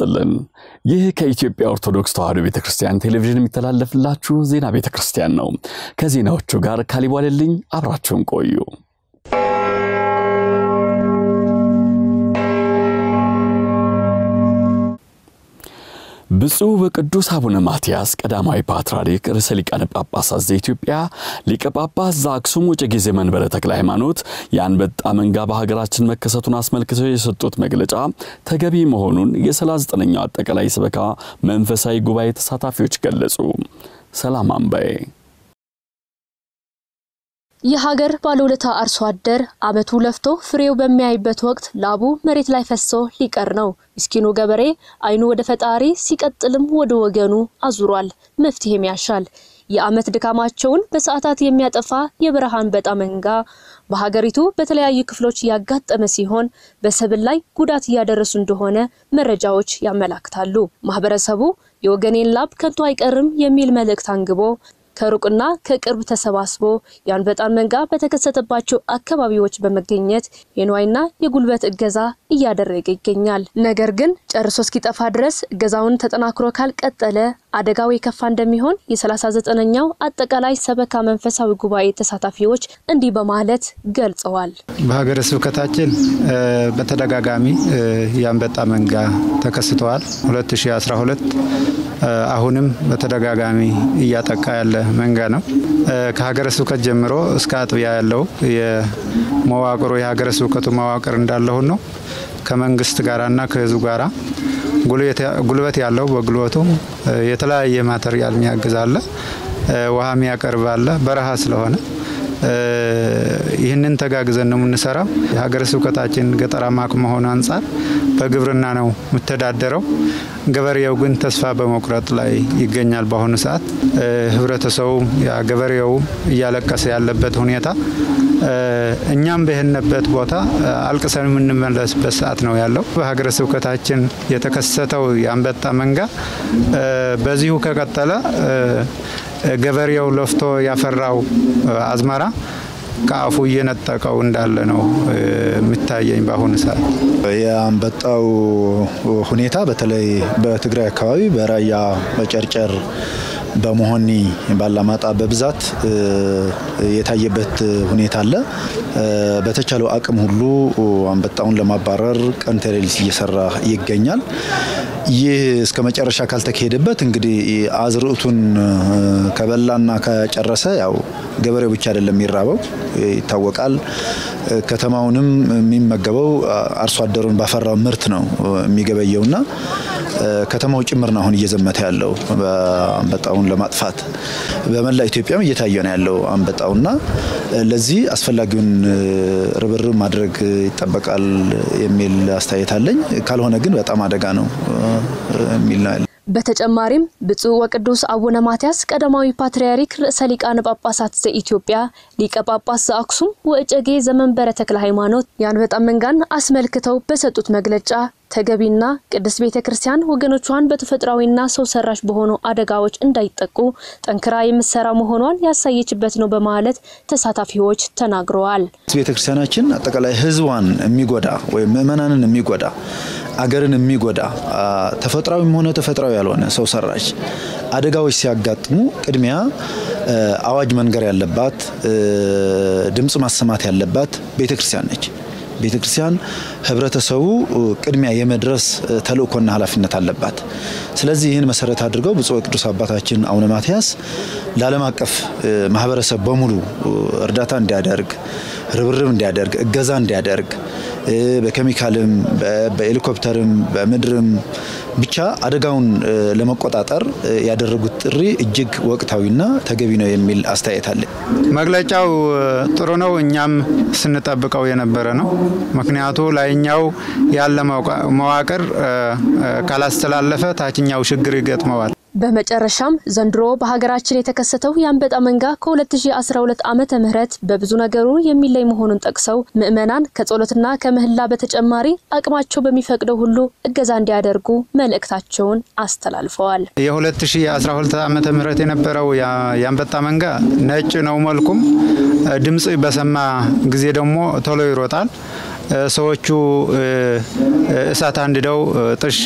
ይስጥልን። ይህ ከኢትዮጵያ ኦርቶዶክስ ተዋሕዶ ቤተ ክርስቲያን ቴሌቪዥን የሚተላለፍላችሁ ዜና ቤተ ክርስቲያን ነው። ከዜናዎቹ ጋር ካሊቧልልኝ አብራችሁን ቆዩ። ብፁዕ ወቅዱስ አቡነ ማትያስ ቀዳማዊ ፓትርያርክ ርዕሰ ሊቃነ ጳጳሳት ዘኢትዮጵያ ሊቀ ጳጳስ ዘአክሱም ወዕጨጌ ዘመንበረ ተክለ ሃይማኖት የአንበጣ መንጋ በሀገራችን መከሰቱን አስመልክተው የሰጡት መግለጫ ተገቢ መሆኑን የ39ኛው አጠቃላይ ስበካ መንፈሳዊ ጉባኤ ተሳታፊዎች ገለጹ። ሰላም አምባዬ የሀገር ባለውለታ አርሶ አደር ዓመቱ ለፍቶ ፍሬው በሚያይበት ወቅት ላቡ መሬት ላይ ፈሶ ሊቀር ነው። ምስኪኑ ገበሬ ዓይኑ ወደ ፈጣሪ ሲቀጥልም ወደ ወገኑ አዙሯል። መፍትሄም ያሻል። የዓመት ድካማቸውን በሰዓታት የሚያጠፋ የበረሃ አንበጣ መንጋ በሀገሪቱ በተለያዩ ክፍሎች ያጋጠመ ሲሆን በሰብል ላይ ጉዳት እያደረሱ እንደሆነ መረጃዎች ያመላክታሉ። ማህበረሰቡ የወገኔን ላብ ከንቱ አይቀርም የሚል መልእክት አንግቦ ከሩቅና ከቅርብ ተሰባስቦ የአንበጣን መንጋ በተከሰተባቸው አካባቢዎች በመገኘት የንዋይና የጉልበት እገዛ እያደረገ ይገኛል። ነገር ግን ጨርሶ እስኪጠፋ ድረስ እገዛውን ተጠናክሮ ካልቀጠለ አደጋው የከፋ እንደሚሆን የ39ኛው አጠቃላይ ሰበካ መንፈሳዊ ጉባኤ ተሳታፊዎች እንዲህ በማለት ገልጸዋል። በሀገረ ስብከታችን በተደጋጋሚ የአንበጣ መንጋ ተከስተዋል። 2012 አሁንም በተደጋጋሚ እያጠቃ ያለ መንጋ ነው። ከሀገረ ስብከት ጀምሮ እስከ አጥቢያ ያለው የመዋቅሩ የሀገረ ስብከቱ መዋቅር እንዳለሁን ነው። ከመንግስት ጋራና ከህዝቡ ጋራ ጉልበት ያለው በጉልበቱ የተለያየ ማተሪያል የሚያግዝ አለ፣ ውሃ የሚያቀርብ አለ። በረሃ ስለሆነ ይህንን ተጋግዘን ነው የምንሰራው። የሀገረ ስብከታችን ገጠራማ ከመሆኑ አንጻር በግብርና ነው የምተዳደረው። ገበሬው ግን ተስፋ በመቁረጥ ላይ ይገኛል። በአሁኑ ሰዓት ህብረተሰቡም ገበሬውም እያለቀሰ ያለበት ሁኔታ እኛም በሄድንበት ቦታ አልቅሰን የምንመለስበት ሰዓት ነው ያለው። በሀገረ ስብከታችን የተከሰተው የአንበጣ መንጋ በዚሁ ከቀጠለ ገበሬው ለፍቶ ያፈራው አዝመራ ከአፉ እየነጠቀው እንዳለ ነው የሚታየኝ በአሁኑ ሰዓት። የአንበጣው ሁኔታ በተለይ በትግራይ አካባቢ በራያ በጨርጨር በመሆኒ ባላማጣ በብዛት የታየበት ሁኔታ አለ። በተቻለው አቅም ሁሉ አንበጣውን ለማባረር ቀን ተሌሊት እየሰራ ይገኛል። ይህ እስከ መጨረሻ ካልተካሄደበት እንግዲህ አዝርዕቱን ከበላና ከጨረሰ ያው ገበሬው ብቻ አይደለም የሚራበው ይታወቃል። ከተማውንም የሚመገበው አርሶ አደሩን ባፈራው ምርት ነው የሚገበየውና ከተማው ጭምር ነው አሁን እየዘመተ ያለው አንበጣውን ለማጥፋት በመላ ኢትዮጵያም እየታየ ነው ያለው አንበጣውና ለዚህ አስፈላጊውን ርብርብ ማድረግ ይጠበቃል የሚል አስተያየት አለኝ። ካልሆነ ግን በጣም አደጋ ነው የሚል ነው ያለ። በተጨማሪም ብፁዕ ወቅዱስ አቡነ ማትያስ ቀዳማዊ ፓትርያርክ ርዕሰ ሊቃነ ጳጳሳት ዘኢትዮጵያ ሊቀ ጳጳስ ዘአክሱም ወዕጨጌ ዘመንበረ ተክለ ሃይማኖት የአንበጣ መንጋን አስመልክተው በሰጡት መግለጫ ተገቢና ቅድስት ቤተ ክርስቲያን ወገኖቿን በተፈጥሯዊና ሰው ሰራሽ በሆኑ አደጋዎች እንዳይጠቁ ጠንክራ የምትሰራ መሆኗን ያሳየችበት ነው በማለት ተሳታፊዎች ተናግረዋል። ቤተ ክርስቲያናችን አጠቃላይ ሕዝቧን የሚጎዳ ወይም ምእመናንን የሚጎዳ አገርን የሚጎዳ ተፈጥሯዊም ሆነ ተፈጥሯዊ ያልሆነ ሰው ሰራሽ አደጋዎች ሲያጋጥሙ ቅድሚያ አዋጅ መንገር ያለባት ድምፅ ማሰማት ያለባት ቤተ ክርስቲያን ነች። ቤተ ክርስቲያን ህብረተሰቡ ቅድሚያ የመድረስ ተልእኮና ኃላፊነት አለባት። ስለዚህ ይህን መሰረት አድርገው ብፁዕ ቅዱስ አባታችን አቡነ ማትያስ ለዓለም አቀፍ ማህበረሰብ በሙሉ እርዳታ እንዲያደርግ፣ ርብርብ እንዲያደርግ፣ እገዛ እንዲያደርግ በኬሚካልም በሄሊኮፕተርም በምድርም ብቻ አደጋውን ለመቆጣጠር ያደረጉት ጥሪ እጅግ ወቅታዊና ተገቢ ነው የሚል አስተያየት አለ። መግለጫው ጥሩ ነው። እኛም ስንጠብቀው የነበረ ነው። ምክንያቱ ላይኛው ያለ መዋቅር ካላስተላለፈ ታችኛው ችግር ይገጥመዋል። በመጨረሻም ዘንድሮ በሀገራችን የተከሰተው የአንበጣ መንጋ ከ2012 ዓመተ ምህረት በብዙ ነገሩ የሚለይ መሆኑን ጠቅሰው ምዕመናን ከጸሎትና ከምህላ በተጨማሪ አቅማቸው በሚፈቅደው ሁሉ እገዛ እንዲያደርጉ መልእክታቸውን አስተላልፈዋል። የ2012 ዓመተ ምህረት የነበረው የአንበጣ መንጋ ነጭ ነው መልኩም፣ ድምፅ በሰማ ጊዜ ደግሞ ቶሎ ይሮጣል። ሰዎቹ እሳት አንድደው ጥሽ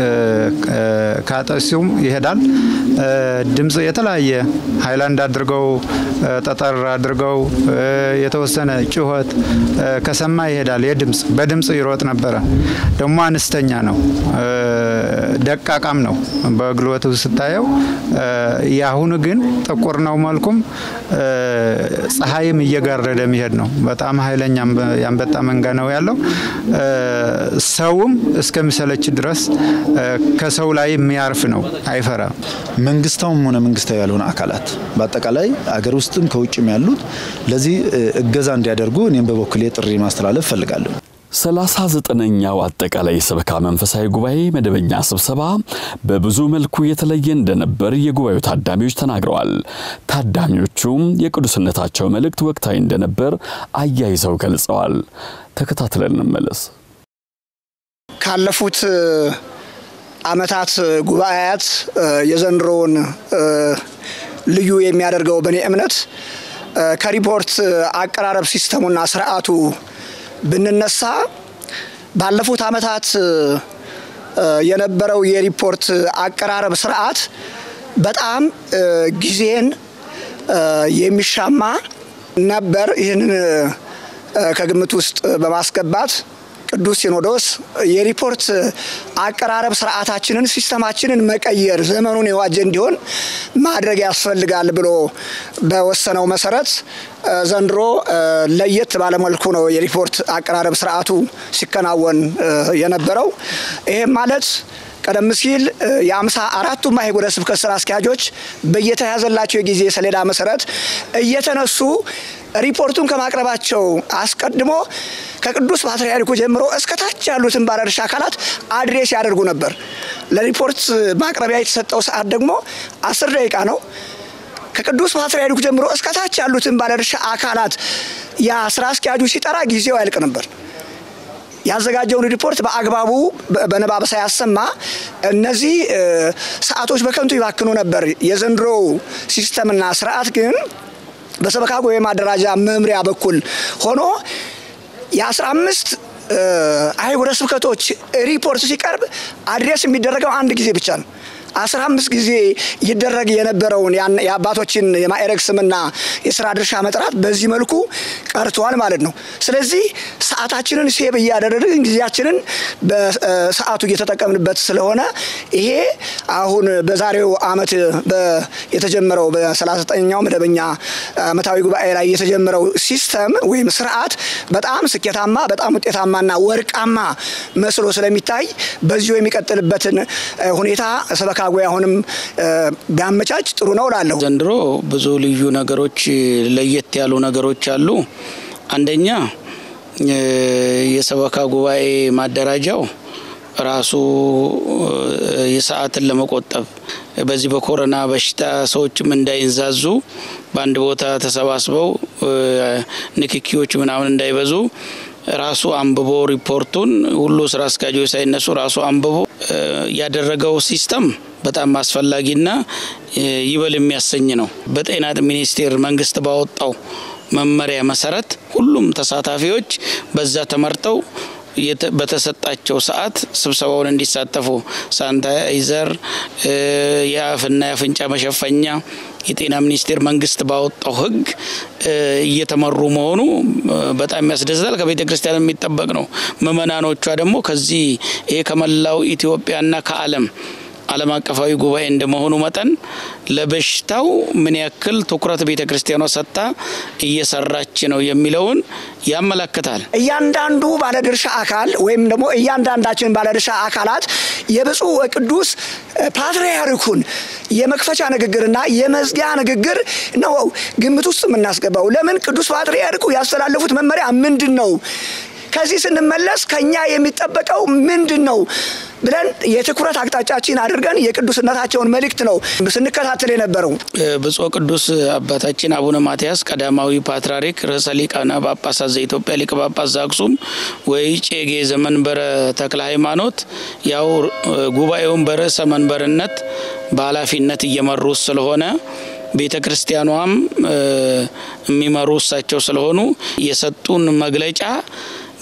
ካጠሱም ይሄዳል። ድምፅ የተለያየ ሀይላንድ አድርገው ጠጠር አድርገው የተወሰነ ጩኸት ከሰማ ይሄዳል። የድምፅ በድምፅ ይሮጥ ነበረ። ደግሞ አነስተኛ ነው፣ ደቃቃም ነው በግልበቱ ስታየው። የአሁኑ ግን ጥቁር ነው መልኩም፣ ፀሐይም እየጋረደ የሚሄድ ነው። በጣም ኃይለኛ የአንበጣ መንጋ ነው ያለው። ሰውም እስከሚሰለች ድረስ ከሰው ላይ የሚያርፍ ነው፣ አይፈራም። መንግስታውም ሆነ መንግስታዊ ያልሆነ አካላት በአጠቃላይ አገር ውስጥም ከውጭም ያሉት ለዚህ እገዛ እንዲያደርጉ እኔም በበኩሌ ጥሪ ማስተላለፍ እፈልጋለሁ። ሰላሳ ዘጠነኛው አጠቃላይ የሰበካ መንፈሳዊ ጉባኤ መደበኛ ስብሰባ በብዙ መልኩ የተለየ እንደነበር የጉባኤው ታዳሚዎች ተናግረዋል። ታዳሚዎቹም የቅዱስነታቸው መልእክት ወቅታዊ እንደነበር አያይዘው ገልጸዋል። ተከታትለን እንመለስ። ካለፉት ዓመታት ጉባኤያት የዘንድሮውን ልዩ የሚያደርገው በእኔ እምነት ከሪፖርት አቀራረብ ሲስተሙና ስርዓቱ ብንነሳ ባለፉት ዓመታት የነበረው የሪፖርት አቀራረብ ስርዓት በጣም ጊዜን የሚሻማ ነበር። ይህንን ከግምት ውስጥ በማስገባት ቅዱስ ሲኖዶስ የሪፖርት አቀራረብ ስርዓታችንን፣ ሲስተማችንን መቀየር ዘመኑን የዋጀ እንዲሆን ማድረግ ያስፈልጋል ብሎ በወሰነው መሰረት ዘንድሮ ለየት ባለመልኩ ነው የሪፖርት አቀራረብ ስርዓቱ ሲከናወን የነበረው። ይህም ማለት ቀደም ሲል የአምሳ አራቱም አህጉረ ስብከት ስራ አስኪያጆች በየተያዘላቸው የጊዜ ሰሌዳ መሰረት እየተነሱ ሪፖርቱን ከማቅረባቸው አስቀድሞ ከቅዱስ ፓትርያርኩ ጀምሮ እስከ ታች ያሉትን ባለድርሻ አካላት አድሬስ ያደርጉ ነበር። ለሪፖርት ማቅረቢያ የተሰጠው ሰዓት ደግሞ አስር ደቂቃ ነው። ከቅዱስ ፓትርያርኩ ጀምሮ እስከ ታች ያሉትን ባለድርሻ አካላት ያ ስራ አስኪያጁ ሲጠራ ጊዜው ያልቅ ነበር። ያዘጋጀውን ሪፖርት በአግባቡ በንባብ ሳያሰማ እነዚህ ሰዓቶች በከንቱ ይባክኑ ነበር። የዘንድሮው ሲስተምና ስርዓት ግን በሰበካ ጉባኤ ማደራጃ መምሪያ በኩል ሆኖ የአስራ አምስት አህጉረ ስብከቶች ሪፖርት ሲቀርብ አድሬስ የሚደረገው አንድ ጊዜ ብቻ ነው። አስራ አምስት ጊዜ ይደረግ የነበረውን የአባቶችን የማዕረግ ስምና የስራ ድርሻ መጥራት በዚህ መልኩ ቀርቷል ማለት ነው። ስለዚህ ሰዓታችንን ሴብ እያደረግን ጊዜያችንን በሰዓቱ እየተጠቀምንበት ስለሆነ ይሄ አሁን በዛሬው ዓመት የተጀመረው በ39ኛው መደበኛ ዓመታዊ ጉባኤ ላይ የተጀመረው ሲስተም ወይም ስርዓት በጣም ስኬታማ፣ በጣም ውጤታማና ወርቃማ መስሎ ስለሚታይ በዚሁ የሚቀጥልበትን ሁኔታ ሰበካ ጉባኤ አሁንም ቢያመቻች ጥሩ ነው እላለሁ። ዘንድሮ ብዙ ልዩ ነገሮች፣ ለየት ያሉ ነገሮች አሉ። አንደኛ የሰበካ ጉባኤ ማደራጃው ራሱ የሰዓትን ለመቆጠብ በዚህ በኮሮና በሽታ ሰዎችም እንዳይንዛዙ በአንድ ቦታ ተሰባስበው ንክኪዎች ምናምን እንዳይበዙ ራሱ አንብቦ ሪፖርቱን ሁሉ ስራ አስኪያጆች ሳይነሱ ራሱ አንብቦ ያደረገው ሲስተም በጣም አስፈላጊና ይበል የሚያሰኝ ነው። በጤና ሚኒስቴር መንግስት ባወጣው መመሪያ መሰረት ሁሉም ተሳታፊዎች በዛ ተመርጠው በተሰጣቸው ሰዓት ስብሰባውን እንዲሳተፉ ሳኒታይዘር፣ የአፍና የአፍንጫ መሸፈኛ የጤና ሚኒስቴር መንግስት ባወጣው ሕግ እየተመሩ መሆኑ በጣም ያስደስታል። ከቤተ ክርስቲያን የሚጠበቅ ነው። ምእመናኖቿ ደግሞ ከዚህ ይሄ ከመላው ኢትዮጵያና ከዓለም ዓለም አቀፋዊ ጉባኤ እንደመሆኑ መጠን ለበሽታው ምን ያክል ትኩረት ቤተ ክርስቲያኗ ሰጥታ እየሰራች ነው የሚለውን ያመለክታል። እያንዳንዱ ባለድርሻ አካል ወይም ደግሞ እያንዳንዳችን ባለድርሻ አካላት የብፁዕ ወቅዱስ ፓትርያርኩን የመክፈቻ ንግግርና የመዝጊያ ንግግር ነው ግምት ውስጥ የምናስገባው። ለምን ቅዱስ ፓትርያርኩ ያስተላለፉት መመሪያ ምንድን ነው? ከዚህ ስንመለስ ከኛ የሚጠበቀው ምንድን ነው ብለን የትኩረት አቅጣጫችን አድርገን የቅዱስነታቸውን መልእክት ነው ስንከታተል የነበረው። ብፁዕ ቅዱስ አባታችን አቡነ ማትያስ ቀዳማዊ ፓትርያርክ ርዕሰ ሊቃነ ጳጳሳት ዘኢትዮጵያ ሊቀ ጳጳስ ዘአክሱም ወእጨጌ ዘመንበረ ተክለ ሃይማኖት ያው ጉባኤውን በርዕሰ መንበርነት በኃላፊነት እየመሩ ስለሆነ ቤተ ክርስቲያኗም የሚመሩ እሳቸው ስለሆኑ የሰጡን መግለጫ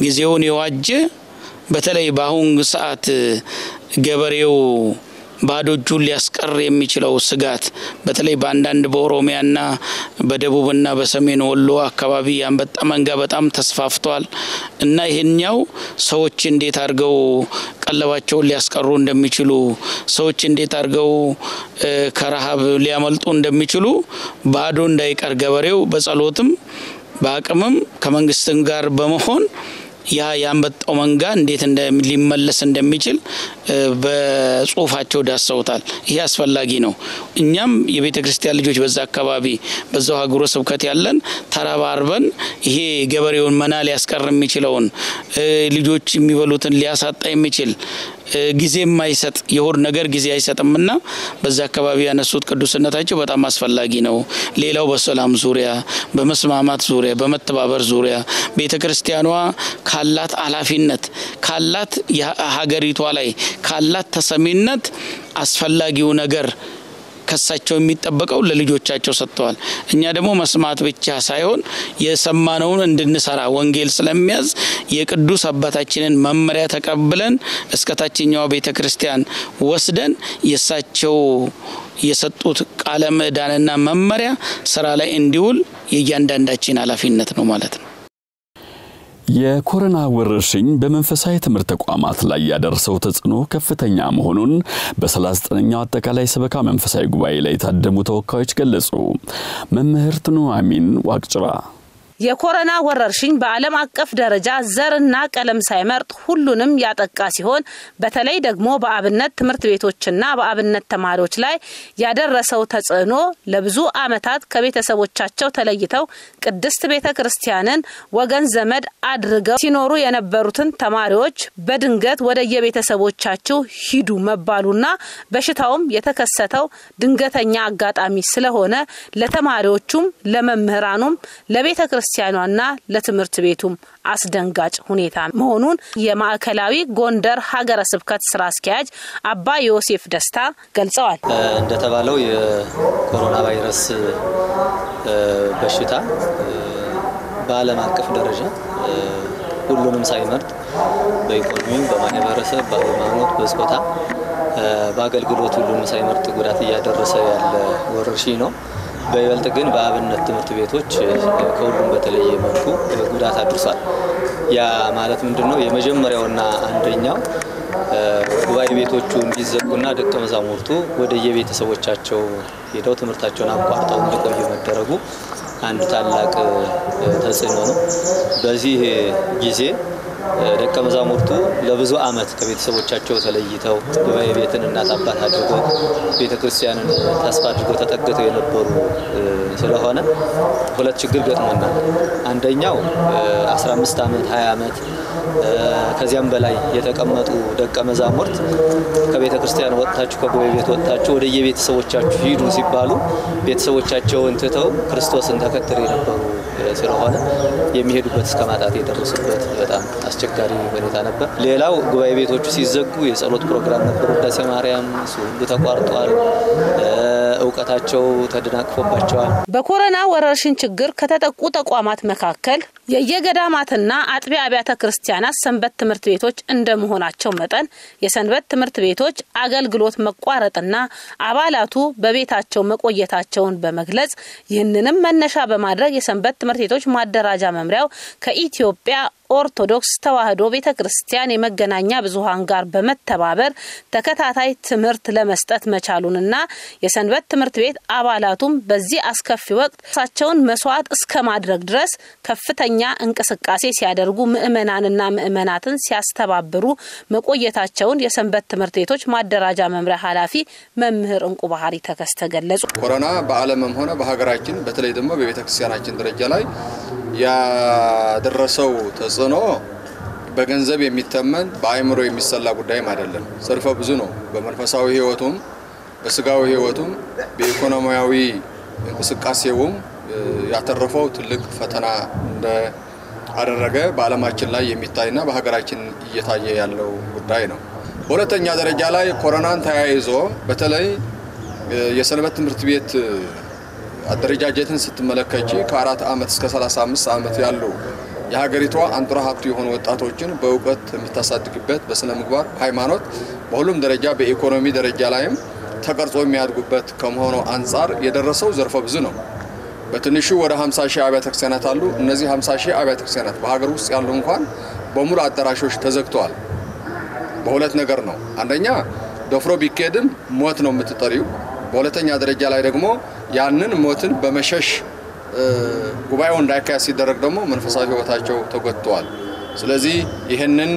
ጊዜውን የዋጀ በተለይ በአሁን ሰዓት ገበሬው ባዶ እጁን ሊያስቀር የሚችለው ስጋት በተለይ በአንዳንድ በኦሮሚያና በደቡብና በሰሜን ወሎ አካባቢ የአንበጣ መንጋ በጣም ተስፋፍቷል እና ይህኛው ሰዎች እንዴት አድርገው ቀለባቸውን ሊያስቀሩ እንደሚችሉ ሰዎች እንዴት አድርገው ከረሃብ ሊያመልጡ እንደሚችሉ ባዶ እንዳይቀር ገበሬው በጸሎትም በአቅምም ከመንግስትም ጋር በመሆን ያ የአንበጣው መንጋ እንዴት ሊመለስ እንደሚችል በጽሁፋቸው ዳሰውታል። ይሄ አስፈላጊ ነው። እኛም የቤተ ክርስቲያን ልጆች በዛ አካባቢ በዛው ሀገረ ስብከት ያለን ተረባርበን ይሄ ገበሬውን መና ሊያስቀር የሚችለውን ልጆች የሚበሉትን ሊያሳጣ የሚችል ጊዜ የማይሰጥ የሆድ ነገር ጊዜ አይሰጥምና በዛ አካባቢ ያነሱት ቅዱስነታቸው በጣም አስፈላጊ ነው። ሌላው በሰላም ዙሪያ፣ በመስማማት ዙሪያ፣ በመተባበር ዙሪያ ቤተ ክርስቲያኗ ካላት ኃላፊነት ካላት ሀገሪቷ ላይ ካላት ተሰሚነት አስፈላጊው ነገር ከሳቸው የሚጠበቀው ለልጆቻቸው ሰጥተዋል። እኛ ደግሞ መስማት ብቻ ሳይሆን የሰማነውን እንድንሰራ ወንጌል ስለሚያዝ የቅዱስ አባታችንን መመሪያ ተቀብለን እስከ ታችኛዋ ቤተ ክርስቲያን ወስደን የእሳቸው የሰጡት ቃለ ምዕዳንና መመሪያ ስራ ላይ እንዲውል የእያንዳንዳችን ኃላፊነት ነው ማለት ነው። የኮሮና ወረርሽኝ በመንፈሳዊ ትምህርት ተቋማት ላይ ያደረሰው ተጽዕኖ ከፍተኛ መሆኑን በ39ኛው አጠቃላይ ሰበካ መንፈሳዊ ጉባኤ ላይ የታደሙ ተወካዮች ገለጹ። መምህርት ኑአሚን ዋቅጭራ የኮሮና ወረርሽኝ በዓለም አቀፍ ደረጃ ዘርና ቀለም ሳይመርጥ ሁሉንም ያጠቃ ሲሆን በተለይ ደግሞ በአብነት ትምህርት ቤቶችና በአብነት ተማሪዎች ላይ ያደረሰው ተጽዕኖ ለብዙ ዓመታት ከቤተሰቦቻቸው ተለይተው ቅድስት ቤተ ክርስቲያንን ወገን ዘመድ አድርገው ሲኖሩ የነበሩትን ተማሪዎች በድንገት ወደ የቤተሰቦቻችሁ ሂዱ መባሉና በሽታውም የተከሰተው ድንገተኛ አጋጣሚ ስለሆነ ለተማሪዎቹም ለመምህራኑም ለቤተ ክርስቲያኗና ለትምህርት ቤቱም አስደንጋጭ ሁኔታ መሆኑን የማዕከላዊ ጎንደር ሀገረ ስብከት ስራ አስኪያጅ አባ ዮሴፍ ደስታ ገልጸዋል። እንደተባለው የኮሮና ቫይረስ በሽታ በዓለም አቀፍ ደረጃ ሁሉንም ሳይመርጥ በኢኮኖሚው፣ በማህበረሰብ፣ በሃይማኖት፣ በጾታ፣ በአገልግሎት ሁሉንም ሳይመርጥ ጉዳት እያደረሰ ያለ ወረርሽኝ ነው። በይበልጥ ግን በአብነት ትምህርት ቤቶች ከሁሉም በተለየ መልኩ ጉዳት አድርሷል። ያ ማለት ምንድን ነው? የመጀመሪያውና አንደኛው ጉባኤ ቤቶቹ እንዲዘጉና ደቀ መዛሙርቱ ወደ የቤተሰቦቻቸው ሄደው ትምህርታቸውን አቋርጠው እንዲቆዩ መደረጉ አንድ ታላቅ ተጽዕኖ ነው። በዚህ ጊዜ ደቀ መዛሙርቱ ለብዙ ዓመት ከቤተሰቦቻቸው ተለይተው ጉባኤ ቤትን እናት አባት አድርገው ቤተ ክርስቲያንን ተስፋ አድርገው ተጠግተው የነበሩ ስለሆነ ሁለት ችግር ገጥሞናል። አንደኛው 15 ዓመት 20 ዓመት ከዚያም በላይ የተቀመጡ ደቀ መዛሙርት ከቤተ ክርስቲያን ወጥታችሁ ከጉባኤ ቤት ወጥታችሁ ወደ የቤተሰቦቻችሁ ሂዱ ሲባሉ ቤተሰቦቻቸውን ትተው ክርስቶስን ተከትለው የነበሩ ስለሆነ የሚሄዱበት እስከ ማጣት የደረሱበት በጣም አስቸጋሪ ሁኔታ ነበር። ሌላው ጉባኤ ቤቶቹ ሲዘጉ የጸሎት ፕሮግራም ነበር። ውዳሴ ማርያም እሱ ሁሉ ተቋርጧል። እውቀታቸው ተደናቅፎባቸዋል። በኮሮና ወረርሽኝ ችግር ከተጠቁ ተቋማት መካከል የየገዳማትና አጥቢያ አብያተ ክርስቲያናት ሰንበት ትምህርት ቤቶች እንደመሆናቸው መጠን የሰንበት ትምህርት ቤቶች አገልግሎት መቋረጥና አባላቱ በቤታቸው መቆየታቸውን በመግለጽ ይህንንም መነሻ በማድረግ የሰንበት ትምህርት ቤቶች ማደራጃ መምሪያው ከኢትዮጵያ ኦርቶዶክስ ተዋሕዶ ቤተ ክርስቲያን የመገናኛ ብዙኃን ጋር በመተባበር ተከታታይ ትምህርት ለመስጠት መቻሉንና የሰንበት ትምህርት ቤት አባላቱም በዚህ አስከፊ ወቅት ራሳቸውን መስዋዕት እስከ ማድረግ ድረስ ከፍተኛ እንቅስቃሴ ሲያደርጉ ምዕመናንና ምዕመናትን ሲያስተባብሩ መቆየታቸውን የሰንበት ትምህርት ቤቶች ማደራጃ መምሪያ ኃላፊ መምህር እንቁ ባህሪ ተከስተ ገለጹ። ኮሮና በዓለምም ሆነ በሀገራችን በተለይ ደግሞ በቤተ ክርስቲያናችን ደረጃ ላይ ያደረሰው ተጽዕኖ በገንዘብ የሚተመን በአእምሮ የሚሰላ ጉዳይም አይደለም። ዘርፈ ብዙ ነው። በመንፈሳዊ ሕይወቱም በስጋዊ ሕይወቱም በኢኮኖሚያዊ እንቅስቃሴውም ያተረፈው ትልቅ ፈተና እንደ አደረገ በዓለማችን ላይ የሚታይና በሀገራችን እየታየ ያለው ጉዳይ ነው። በሁለተኛ ደረጃ ላይ ኮሮናን ተያይዞ በተለይ የሰንበት ትምህርት ቤት አደረጃጀትን ስትመለከች ከአራት ዓመት እስከ 35 ዓመት ያሉ የሀገሪቷ አንጡራ ሀብት የሆኑ ወጣቶችን በእውቀት የምታሳድግበት በስነ ምግባር፣ ሃይማኖት፣ በሁሉም ደረጃ በኢኮኖሚ ደረጃ ላይም ተቀርጾ የሚያድጉበት ከመሆኑ አንጻር የደረሰው ዘርፈ ብዙ ነው። በትንሹ ወደ 50 ሺህ አብያተ ክርስቲያናት አሉ። እነዚህ 50 ሺህ አብያተ ክርስቲያናት በሀገር ውስጥ ያሉ እንኳን በሙሉ አዳራሾች ተዘግተዋል። በሁለት ነገር ነው። አንደኛ ደፍሮ ቢካሄድም ሞት ነው የምትጠሪው። በሁለተኛ ደረጃ ላይ ደግሞ ያንን ሞትን በመሸሽ ጉባኤው እንዳይካሄድ ሲደረግ ደግሞ መንፈሳዊ ሕይወታቸው ተጎድተዋል። ስለዚህ ይህንን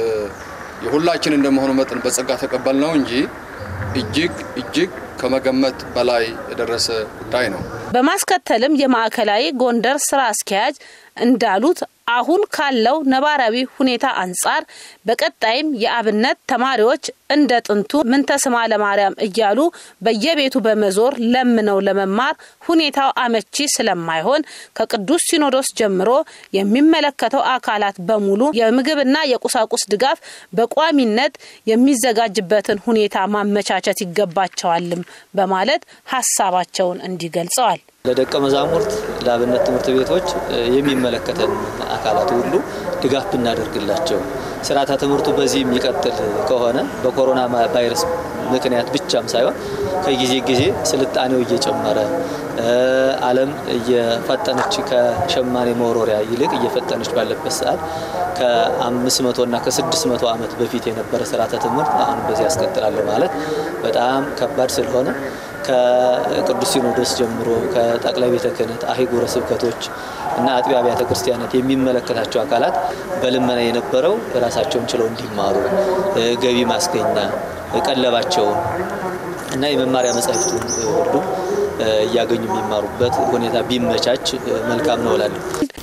የሁላችን እንደመሆኑ መጠን በጸጋ ተቀበል ነው እንጂ እጅግ እጅግ ከመገመት በላይ የደረሰ ጉዳይ ነው። በማስከተልም የማዕከላዊ ጎንደር ስራ አስኪያጅ እንዳሉት አሁን ካለው ነባራዊ ሁኔታ አንጻር በቀጣይም የአብነት ተማሪዎች እንደ ጥንቱ ምንተ ስማ ለማርያም እያሉ በየቤቱ በመዞር ለምነው ለመማር ሁኔታው አመቺ ስለማይሆን ከቅዱስ ሲኖዶስ ጀምሮ የሚመለከተው አካላት በሙሉ የምግብና የቁሳቁስ ድጋፍ በቋሚነት የሚዘጋጅበትን ሁኔታ ማመቻቸት ይገባቸዋልም በማለት ሀሳባቸውን እንዲህ ገልጸዋል። ለደቀ መዛሙርት ለአብነት ትምህርት ቤቶች የሚመለከተን አካላት ሁሉ ድጋፍ ብናደርግላቸው ስርዓተ ትምህርቱ በዚህ የሚቀጥል ከሆነ በኮሮና ቫይረስ ምክንያት ብቻም ሳይሆን ከጊዜ ጊዜ ስልጣኔው እየጨመረ ዓለም እየፈጠነች ከሸማኔ መወሮሪያ ይልቅ እየፈጠነች ባለበት ሰዓት ከአምስት መቶ እና ከስድስት መቶ ዓመት በፊት የነበረ ስርዓተ ትምህርት አሁን በዚህ ያስቀጥላለሁ ማለት በጣም ከባድ ስለሆነ ከቅዱስ ሲኖዶስ ጀምሮ ከጠቅላይ ቤተ ክህነት፣ አህጉረ ስብከቶች እና አጥቢያ አብያተ ክርስቲያናት የሚመለከታቸው አካላት በልመና የነበረው ራሳቸውን ችለው እንዲማሩ ገቢ ማስገኛ ቀለባቸውን እና የመማሪያ መጻሕፍቱን ሁሉ እያገኙ የሚማሩበት ሁኔታ ቢመቻች መልካም ነው እላለሁ።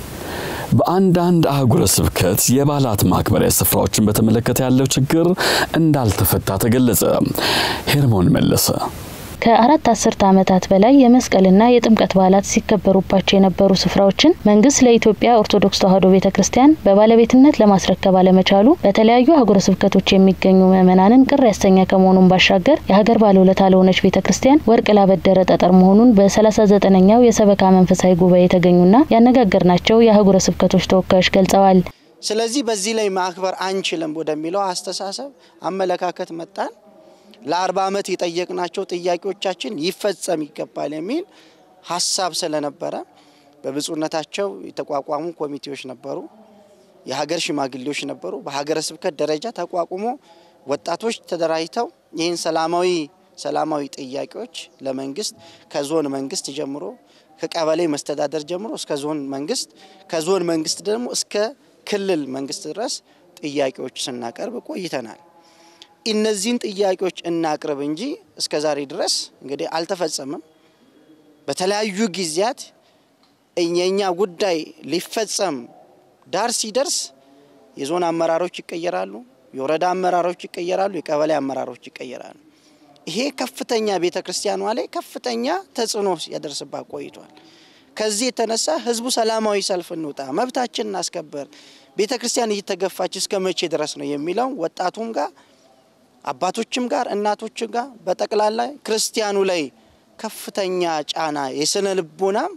በአንዳንድ አህጉረ ስብከት የበዓላት ማክበሪያ ስፍራዎችን በተመለከተ ያለው ችግር እንዳልተፈታ ተገለጸ። ሄርሞን መለሰ ከአራት አስርተ ዓመታት በላይ የመስቀልና የጥምቀት በዓላት ሲከበሩባቸው የነበሩ ስፍራዎችን መንግስት ለኢትዮጵያ ኦርቶዶክስ ተዋሕዶ ቤተ ክርስቲያን በባለቤትነት ለማስረከብ አለመቻሉ በተለያዩ አህጉረ ስብከቶች የሚገኙ ምዕመናንን ቅር ያሰኘ ከመሆኑን ባሻገር የሀገር ባለውለታ ለሆነች ቤተ ክርስቲያን ወርቅ ላበደረ ጠጠር መሆኑን በሰላሳ ዘጠነኛው የሰበካ መንፈሳዊ ጉባኤ የተገኙና ያነጋገርናቸው የአህጉረ ስብከቶች ተወካዮች ገልጸዋል። ስለዚህ በዚህ ላይ ማክበር አንችልም ወደሚለው አስተሳሰብ አመለካከት መጣን። ለአርባ ዓመት የጠየቅናቸው ጥያቄዎቻችን ይፈጸም ይገባል የሚል ሀሳብ ስለነበረ በብፁዕነታቸው የተቋቋሙ ኮሚቴዎች ነበሩ፣ የሀገር ሽማግሌዎች ነበሩ። በሀገረ ስብከት ደረጃ ተቋቁሞ ወጣቶች ተደራጅተው ይህን ሰላማዊ ሰላማዊ ጥያቄዎች ለመንግስት ከዞን መንግስት ጀምሮ ከቀበሌ መስተዳደር ጀምሮ እስከ ዞን መንግስት ከዞን መንግስት ደግሞ እስከ ክልል መንግስት ድረስ ጥያቄዎች ስናቀርብ ቆይተናል። እነዚህን ጥያቄዎች እናቅርብ እንጂ እስከ ዛሬ ድረስ እንግዲህ አልተፈጸመም። በተለያዩ ጊዜያት የእኛ ጉዳይ ሊፈጸም ዳር ሲደርስ የዞን አመራሮች ይቀየራሉ፣ የወረዳ አመራሮች ይቀየራሉ፣ የቀበሌ አመራሮች ይቀየራሉ። ይሄ ከፍተኛ ቤተ ክርስቲያኗ ላይ ከፍተኛ ተጽዕኖ ያደርስባት ቆይቷል። ከዚህ የተነሳ ህዝቡ ሰላማዊ ሰልፍ እንውጣ፣ መብታችን እናስከበር፣ ቤተ ክርስቲያን እየተገፋች እስከ መቼ ድረስ ነው የሚለውን ወጣቱም ጋር አባቶችም ጋር እናቶችም ጋር በጠቅላላ ክርስቲያኑ ላይ ከፍተኛ ጫና የስነ ልቦናም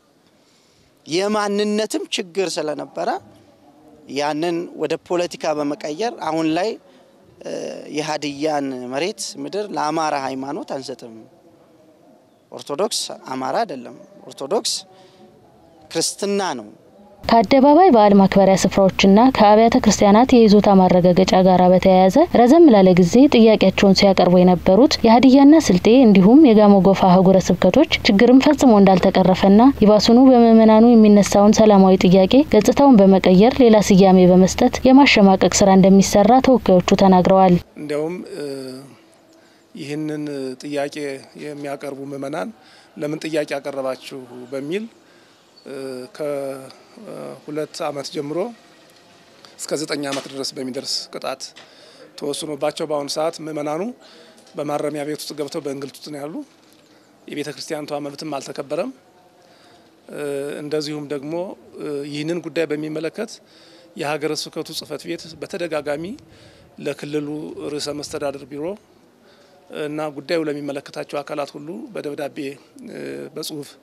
የማንነትም ችግር ስለነበረ ያንን ወደ ፖለቲካ በመቀየር አሁን ላይ የሀዲያን መሬት ምድር ለአማራ ሃይማኖት አንሰጥም። ኦርቶዶክስ አማራ አይደለም። ኦርቶዶክስ ክርስትና ነው። ከአደባባይ በዓል ማክበሪያ ስፍራዎችና ከአብያተ ክርስቲያናት የይዞታ ማረጋገጫ ጋር በተያያዘ ረዘም ላለ ጊዜ ጥያቄያቸውን ሲያቀርቡ የነበሩት የሀዲያና ስልጤ እንዲሁም የጋሞ ጎፋ አህጉረ ስብከቶች ችግርም ፈጽሞ እንዳልተቀረፈና ይባሱኑ በምዕመናኑ የሚነሳውን ሰላማዊ ጥያቄ ገጽታውን በመቀየር ሌላ ስያሜ በመስጠት የማሸማቀቅ ስራ እንደሚሰራ ተወካዮቹ ተናግረዋል። እንዲያውም ይህንን ጥያቄ የሚያቀርቡ ምዕመናን ለምን ጥያቄ ያቀረባችሁ በሚል ከሁለት ዓመት ጀምሮ እስከ ዘጠኝ ዓመት ድረስ በሚደርስ ቅጣት ተወስኖባቸው በአሁኑ ሰዓት ምዕመናኑ በማረሚያ ቤት ውስጥ ገብተው በእንግልት ውስጥ ነው ያሉ። የቤተ ክርስቲያኒቷ መብትም አልተከበረም። እንደዚሁም ደግሞ ይህንን ጉዳይ በሚመለከት የሀገረ ስብከቱ ጽሕፈት ቤት በተደጋጋሚ ለክልሉ ርዕሰ መስተዳድር ቢሮ እና ጉዳዩ ለሚመለከታቸው አካላት ሁሉ በደብዳቤ በጽሁፍ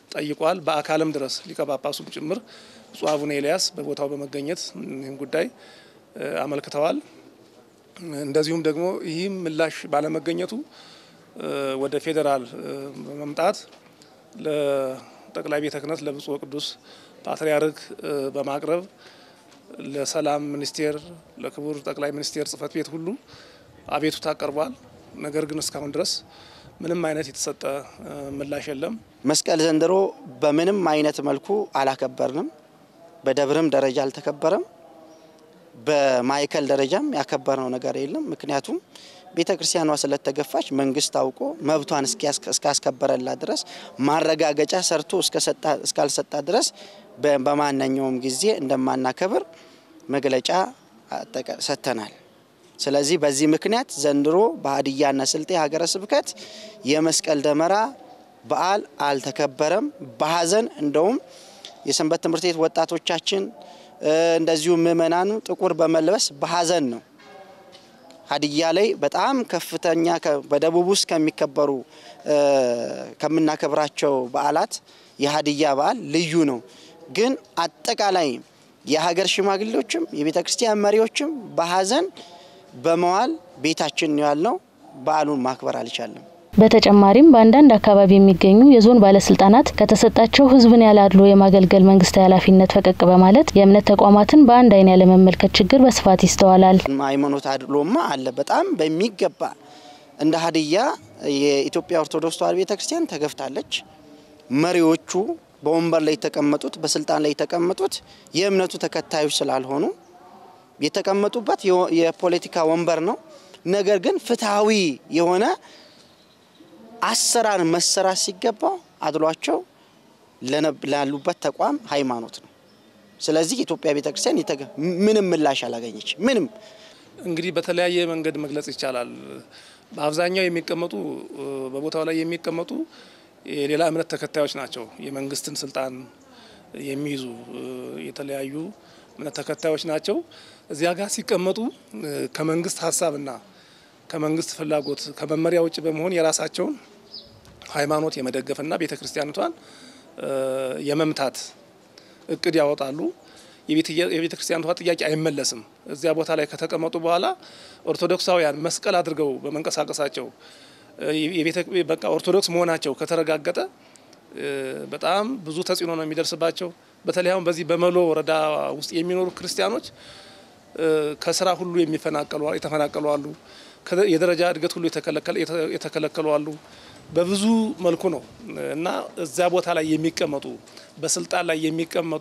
ጠይቋል። በአካልም ድረስ ሊቀ ጳጳሱም ጭምር ብፁዕ አቡነ ኤልያስ በቦታው በመገኘት ይህን ጉዳይ አመልክተዋል። እንደዚሁም ደግሞ ይህም ምላሽ ባለመገኘቱ ወደ ፌዴራል በመምጣት ለጠቅላይ ቤተ ክህነት ለብፁዕ ቅዱስ ፓትርያርክ በማቅረብ ለሰላም ሚኒስቴር፣ ለክቡር ጠቅላይ ሚኒስቴር ጽሕፈት ቤት ሁሉ አቤቱታ ቀርቧል። ነገር ግን እስካሁን ድረስ ምንም አይነት የተሰጠ ምላሽ የለም። መስቀል ዘንድሮ በምንም አይነት መልኩ አላከበርንም። በደብርም ደረጃ አልተከበረም። በማዕከል ደረጃም ያከበርነው ነገር የለም። ምክንያቱም ቤተ ክርስቲያኗ ስለተገፋች መንግስት አውቆ መብቷን እስካስከበረላት ድረስ ማረጋገጫ ሰርቶ እስካልሰጣ ድረስ በማንኛውም ጊዜ እንደማናከብር መግለጫ ሰጥተናል። ስለዚህ በዚህ ምክንያት ዘንድሮ በሀዲያና ስልጤ ሀገረ ስብከት የመስቀል ደመራ በዓል አልተከበረም። በሀዘን እንደውም የሰንበት ትምህርት ቤት ወጣቶቻችን እንደዚሁም ምእመናኑ ጥቁር በመልበስ በሀዘን ነው። ሀዲያ ላይ በጣም ከፍተኛ በደቡብ ውስጥ ከሚከበሩ ከምናከብራቸው በዓላት የሀዲያ በዓል ልዩ ነው። ግን አጠቃላይ የሀገር ሽማግሌዎችም የቤተ ክርስቲያን መሪዎችም በሀዘን በመዋል ቤታችን ነው ያልነው። በዓሉን ማክበር አልቻለም። በተጨማሪም በአንዳንድ አካባቢ የሚገኙ የዞን ባለስልጣናት ከተሰጣቸው ሕዝብን ያላድሎ የማገልገል መንግስታዊ ኃላፊነት ፈቀቅ በማለት የእምነት ተቋማትን በአንድ አይን ያለመመልከት ችግር በስፋት ይስተዋላል። ሃይማኖት አድሎማ አለ በጣም በሚገባ እንደ ሀዲያ የኢትዮጵያ ኦርቶዶክስ ተዋሕዶ ቤተክርስቲያን ተገፍታለች። መሪዎቹ በወንበር ላይ የተቀመጡት በስልጣን ላይ የተቀመጡት የእምነቱ ተከታዮች ስላልሆኑ የተቀመጡበት የፖለቲካ ወንበር ነው። ነገር ግን ፍትሐዊ የሆነ አሰራር መሰራት ሲገባው አድሏቸው ላሉበት ተቋም ሃይማኖት ነው። ስለዚህ የኢትዮጵያ ቤተክርስቲያን ምንም ምላሽ አላገኘች። ምንም እንግዲህ በተለያየ መንገድ መግለጽ ይቻላል። በአብዛኛው የሚቀመጡ በቦታው ላይ የሚቀመጡ የሌላ እምነት ተከታዮች ናቸው። የመንግስትን ስልጣን የሚይዙ የተለያዩ እምነት ተከታዮች ናቸው። እዚያ ጋር ሲቀመጡ ከመንግስት ሀሳብና ከመንግስት ፍላጎት ከመመሪያ ውጭ በመሆን የራሳቸውን ሃይማኖት የመደገፍና ቤተ ክርስቲያኒቷን የመምታት እቅድ ያወጣሉ። የቤተ ክርስቲያኒቷ ጥያቄ አይመለስም። እዚያ ቦታ ላይ ከተቀመጡ በኋላ ኦርቶዶክሳውያን መስቀል አድርገው በመንቀሳቀሳቸው በቃ ኦርቶዶክስ መሆናቸው ከተረጋገጠ በጣም ብዙ ተጽዕኖ ነው የሚደርስባቸው። በተለይ አሁን በዚህ በመሎ ወረዳ ውስጥ የሚኖሩ ክርስቲያኖች ከስራ ሁሉ የሚፈናቀሉ የተፈናቀሉ አሉ። የደረጃ እድገት ሁሉ የተከለከሉ አሉ። በብዙ መልኩ ነው እና እዚያ ቦታ ላይ የሚቀመጡ በስልጣን ላይ የሚቀመጡ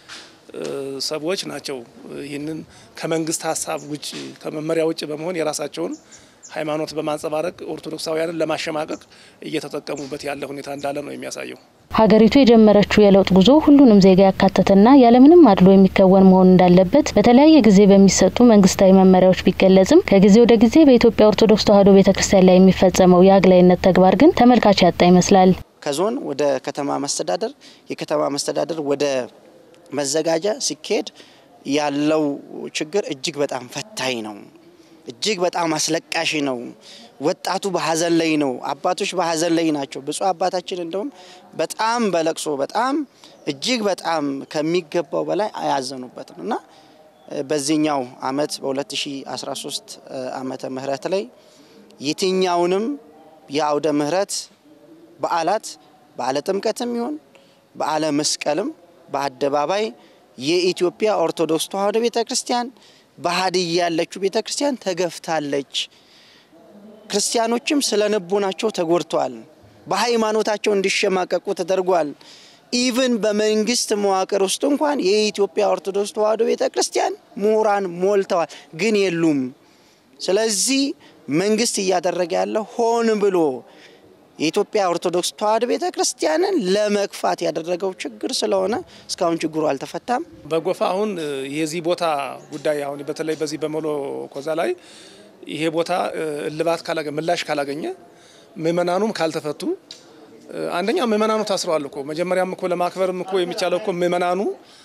ሰዎች ናቸው ይህንን ከመንግስት ሀሳብ ውጭ ከመመሪያ ውጭ በመሆን የራሳቸውን ሃይማኖት በማንጸባረቅ ኦርቶዶክሳውያንን ለማሸማቀቅ እየተጠቀሙበት ያለ ሁኔታ እንዳለ ነው የሚያሳየው። ሀገሪቱ የጀመረችው የለውጥ ጉዞ ሁሉንም ዜጋ ያካተተና ያለምንም አድሎ የሚከወን መሆን እንዳለበት በተለያየ ጊዜ በሚሰጡ መንግስታዊ መመሪያዎች ቢገለጽም ከጊዜ ወደ ጊዜ በኢትዮጵያ ኦርቶዶክስ ተዋሕዶ ቤተ ክርስቲያን ላይ የሚፈጸመው የአግላይነት ተግባር ግን ተመልካች ያጣ ይመስላል። ከዞን ወደ ከተማ መስተዳደር፣ የከተማ መስተዳደር ወደ መዘጋጃ ሲካሄድ ያለው ችግር እጅግ በጣም ፈታኝ ነው። እጅግ በጣም አስለቃሽ ነው። ወጣቱ በሀዘን ላይ ነው። አባቶች በሀዘን ላይ ናቸው። ብፁዕ አባታችን እንደውም በጣም በለቅሶ በጣም እጅግ በጣም ከሚገባው በላይ አያዘኑበት ነው እና በዚህኛው አመት በ2013 ዓመተ ምህረት ላይ የትኛውንም የአውደ ምህረት በዓላት በዓለ ጥምቀትም ይሁን በዓለ መስቀልም በአደባባይ የኢትዮጵያ ኦርቶዶክስ ተዋሕዶ ቤተ ክርስቲያን በሀዲያ ያለችው ቤተ ክርስቲያን ተገፍታለች። ክርስቲያኖችም ስለ ልቦናቸው ተጎድተዋል። በሃይማኖታቸው እንዲሸማቀቁ ተደርጓል። ኢቭን በመንግስት መዋቅር ውስጥ እንኳን የኢትዮጵያ ኦርቶዶክስ ተዋሕዶ ቤተ ክርስቲያን ምሁራን ሞልተዋል፣ ግን የሉም። ስለዚህ መንግስት እያደረገ ያለው ሆን ብሎ የኢትዮጵያ ኦርቶዶክስ ተዋሕዶ ቤተ ክርስቲያንን ለመግፋት ያደረገው ችግር ስለሆነ እስካሁን ችግሩ አልተፈታም። በጎፋ አሁን የዚህ ቦታ ጉዳይ አሁን በተለይ በዚህ በመሎ ኮዛ ላይ ይሄ ቦታ እልባት ምላሽ ካላገኘ ምእመናኑም ካልተፈቱ አንደኛ ምእመናኑ ታስረዋል እኮ መጀመሪያም እኮ ለማክበርም እኮ የሚቻለው እኮ ምእመናኑ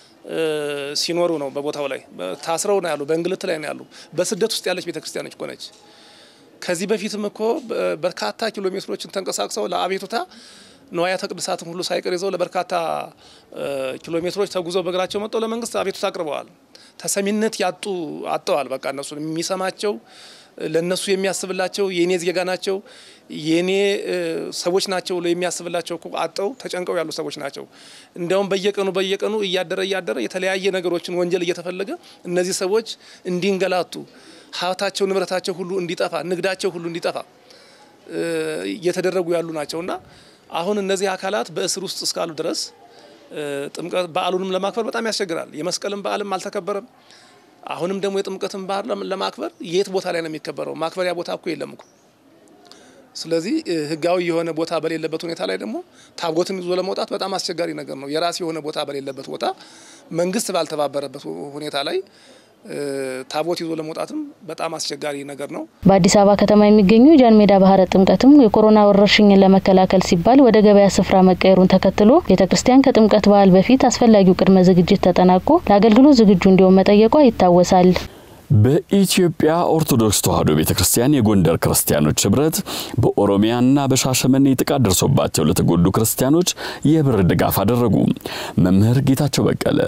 ሲኖሩ ነው። በቦታው ላይ ታስረው ነው ያሉ፣ በእንግልት ላይ ነው ያሉ። በስደት ውስጥ ያለች ቤተክርስቲያኖች እኮ ነች። ከዚህ በፊትም እኮ በርካታ ኪሎ ሜትሮችን ተንቀሳቅሰው ለአቤቱታ ንዋያተ ቅድሳትም ሁሉ ሳይቀር ይዘው ለበርካታ ኪሎ ሜትሮች ተጉዘው በእግራቸው መጥተው ለመንግስት አቤቱታ አቅርበዋል። ተሰሚነት ያጡ አጥተዋል። በቃ እነሱ የሚሰማቸው ለነሱ የሚያስብላቸው የኔ ዜጋ ናቸው የኔ ሰዎች ናቸው ብሎ የሚያስብላቸው እኮ አጠው ተጨንቀው ያሉ ሰዎች ናቸው። እንዲያውም በየቀኑ በየቀኑ እያደረ እያደረ የተለያየ ነገሮችን ወንጀል እየተፈለገ እነዚህ ሰዎች እንዲንገላቱ ሀብታቸው፣ ንብረታቸው ሁሉ እንዲጠፋ፣ ንግዳቸው ሁሉ እንዲጠፋ እየተደረጉ ያሉ ናቸውና አሁን እነዚህ አካላት በእስር ውስጥ እስካሉ ድረስ ጥምቀት በዓሉንም ለማክበር በጣም ያስቸግራል። የመስቀልን በዓልም አልተከበረም። አሁንም ደግሞ የጥምቀትን በዓል ለማክበር የት ቦታ ላይ ነው የሚከበረው? ማክበሪያ ቦታ እኮ የለም እኮ። ስለዚህ ህጋዊ የሆነ ቦታ በሌለበት ሁኔታ ላይ ደግሞ ታቦትን ይዞ ለመውጣት በጣም አስቸጋሪ ነገር ነው። የራስ የሆነ ቦታ በሌለበት ቦታ መንግስት ባልተባበረበት ሁኔታ ላይ ታቦት ይዞ ለመውጣትም በጣም አስቸጋሪ ነገር ነው። በአዲስ አበባ ከተማ የሚገኙ ጃን ሜዳ ባህረ ጥምቀትም የኮሮና ወረርሽኝን ለመከላከል ሲባል ወደ ገበያ ስፍራ መቀየሩን ተከትሎ ቤተ ክርስቲያን ከጥምቀት በዓል በፊት አስፈላጊው ቅድመ ዝግጅት ተጠናቆ ለአገልግሎት ዝግጁ እንዲሆን መጠየቋ ይታወሳል። በኢትዮጵያ ኦርቶዶክስ ተዋሕዶ ቤተ ክርስቲያን የጎንደር ክርስቲያኖች ህብረት በኦሮሚያና በሻሸመኔ ጥቃት ደርሶባቸው ለተጎዱ ክርስቲያኖች የብር ድጋፍ አደረጉ። መምህር ጌታቸው በቀለ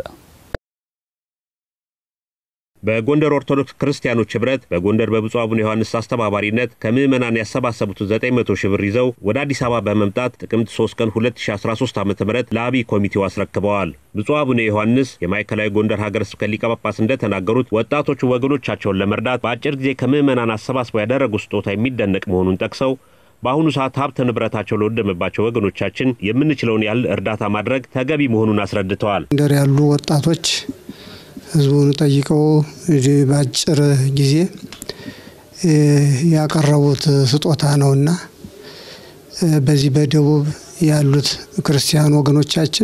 በጎንደር ኦርቶዶክስ ክርስቲያኖች ህብረት በጎንደር በብፁዕ አቡነ ዮሐንስ አስተባባሪነት ከምዕመናን ያሰባሰቡትን 900 ሺህ ብር ይዘው ወደ አዲስ አበባ በመምጣት ጥቅምት 3 ቀን 2013 ዓ ም ለአብይ ኮሚቴው አስረክበዋል። ብፁዕ አቡነ ዮሐንስ የማዕከላዊ ጎንደር ሀገረ ስብከት ሊቀ ጳጳስ እንደተናገሩት ወጣቶቹ ወገኖቻቸውን ለመርዳት በአጭር ጊዜ ከምዕመናን አሰባስበው ያደረጉት ስጦታ የሚደነቅ መሆኑን ጠቅሰው በአሁኑ ሰዓት ሀብት ንብረታቸው ለወደመባቸው ወገኖቻችን የምንችለውን ያህል እርዳታ ማድረግ ተገቢ መሆኑን አስረድተዋል። ጎንደር ያሉ ወጣቶች ህዝቡን ጠይቀው በአጭር ጊዜ ያቀረቡት ስጦታ ነውና በዚህ በደቡብ ያሉት ክርስቲያን ወገኖቻችን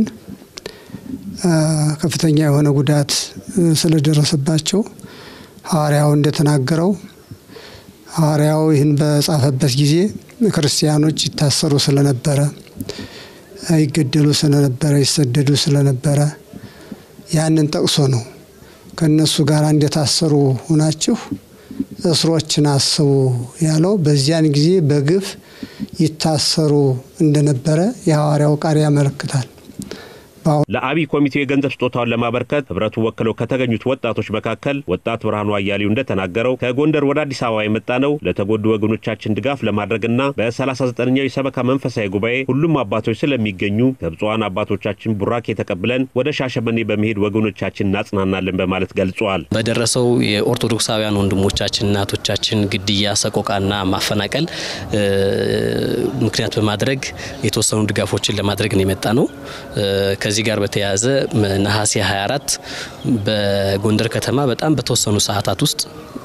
ከፍተኛ የሆነ ጉዳት ስለደረሰባቸው ሐዋርያው እንደተናገረው ሐዋርያው ይህን በጻፈበት ጊዜ ክርስቲያኖች ይታሰሩ ስለነበረ፣ ይገደሉ ስለነበረ፣ ይሰደዱ ስለነበረ ያንን ጠቅሶ ነው ከእነሱ ጋር እንደታሰሩ ሁናችሁ እስሮችን አስቡ ያለው። በዚያን ጊዜ በግፍ ይታሰሩ እንደነበረ የሐዋርያው ቃል ያመለክታል። ለአብይ ኮሚቴው የገንዘብ ስጦታውን ለማበርከት ህብረቱ ወክለው ከተገኙት ወጣቶች መካከል ወጣት ብርሃኑ አያሌው እንደተናገረው ከጎንደር ወደ አዲስ አበባ የመጣ ነው ለተጎዱ ወገኖቻችን ድጋፍ ለማድረግና በ39ኛው የሰበካ መንፈሳዊ ጉባኤ ሁሉም አባቶች ስለሚገኙ ከብፁዓን አባቶቻችን ቡራኬ ተቀብለን ወደ ሻሸመኔ በመሄድ ወገኖቻችን እናጽናናለን በማለት ገልጿል። በደረሰው የኦርቶዶክሳውያን ወንድሞቻችን እናቶቻችን ግድያ፣ ሰቆቃና ማፈናቀል ምክንያት በማድረግ የተወሰኑ ድጋፎችን ለማድረግ ነው የመጣ ነው። ከዚህ ጋር በተያያዘ ነሐሴ 24 በጎንደር ከተማ በጣም በተወሰኑ ሰዓታት ውስጥ